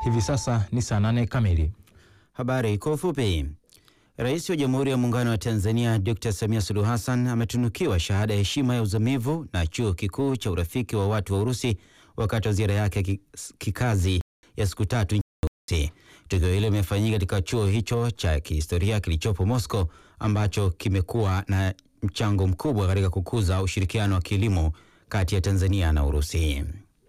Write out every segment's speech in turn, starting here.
Hivi sasa ni saa nane kamili. Habari kwa ufupi. Rais wa Jamhuri ya Muungano wa Tanzania Dr. Samia Suluhu Hassan ametunukiwa shahada ya heshima ya uzamivu na Chuo Kikuu cha Urafiki wa Watu wa Urusi wakati wa ziara yake ya kikazi ya siku tatu nchini Urusi. Tukio hilo limefanyika katika chuo hicho cha kihistoria kilichopo Moscow ambacho kimekuwa na mchango mkubwa katika kukuza ushirikiano wa kielimu kati ya Tanzania na Urusi.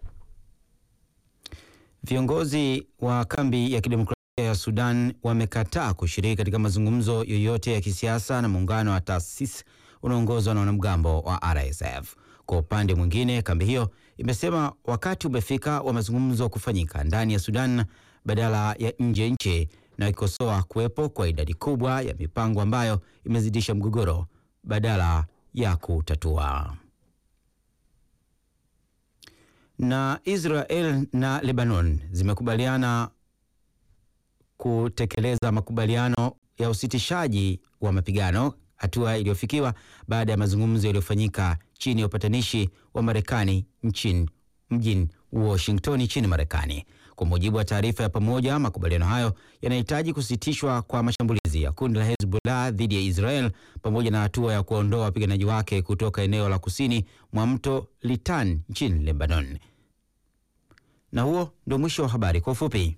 Viongozi wa kambi ya kidemokrasia ya Sudan wamekataa kushiriki katika mazungumzo yoyote ya kisiasa na muungano wa taasisi unaoongozwa na wanamgambo wa RSF. Kwa upande mwingine, kambi hiyo imesema wakati umefika wa mazungumzo kufanyika ndani ya Sudan badala ya nje ya nchi, na ikikosoa kuwepo kwa idadi kubwa ya mipango ambayo imezidisha mgogoro badala ya kutatua. Na Israel na Lebanon zimekubaliana kutekeleza makubaliano ya usitishaji wa mapigano, hatua iliyofikiwa baada ya mazungumzo yaliyofanyika chini ya upatanishi wa Marekani nchini mjini Washington nchini Marekani. Kwa mujibu wa taarifa ya pamoja, makubaliano hayo yanahitaji kusitishwa kwa mashambulizi ya kundi la Hezbollah dhidi ya Israel pamoja na hatua ya kuondoa wapiganaji wake kutoka eneo la kusini mwa mto Litan nchini Lebanon. Na huo ndio mwisho wa habari kwa ufupi.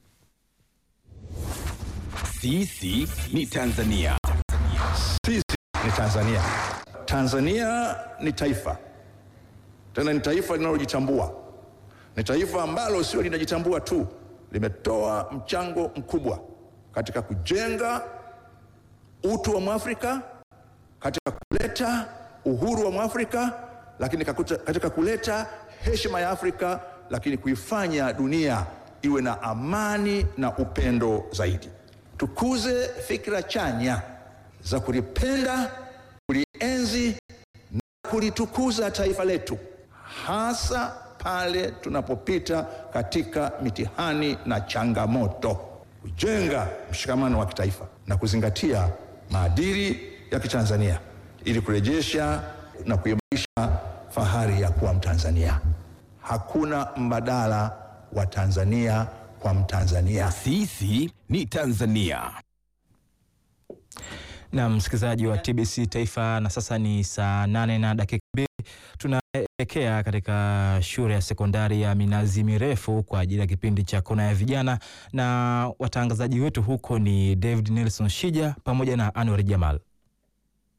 Sisi ni Tanzania. Sisi ni Tanzania. Tanzania ni taifa, tena ni taifa linalojitambua. Ni taifa ambalo sio linajitambua tu, limetoa mchango mkubwa katika kujenga utu wa Mwafrika, katika kuleta uhuru wa Mwafrika, lakini kakuta, katika kuleta heshima ya Afrika, lakini kuifanya dunia iwe na amani na upendo zaidi. Tukuze fikra chanya za kulipenda, kulienzi na kulitukuza taifa letu, hasa pale tunapopita katika mitihani na changamoto, kujenga mshikamano wa kitaifa na kuzingatia maadili ya Kitanzania ili kurejesha na kuimarisha fahari ya kuwa Mtanzania. Hakuna mbadala wa Tanzania kwa Mtanzania. Sisi ni Tanzania. Na msikilizaji wa TBC Taifa, na sasa ni saa nane na dakika mbili. Tunaelekea katika shule ya sekondari ya Minazi Mirefu kwa ajili ya kipindi cha Kona ya Vijana, na watangazaji wetu huko ni David Nelson Shija pamoja na Anwar Jamal.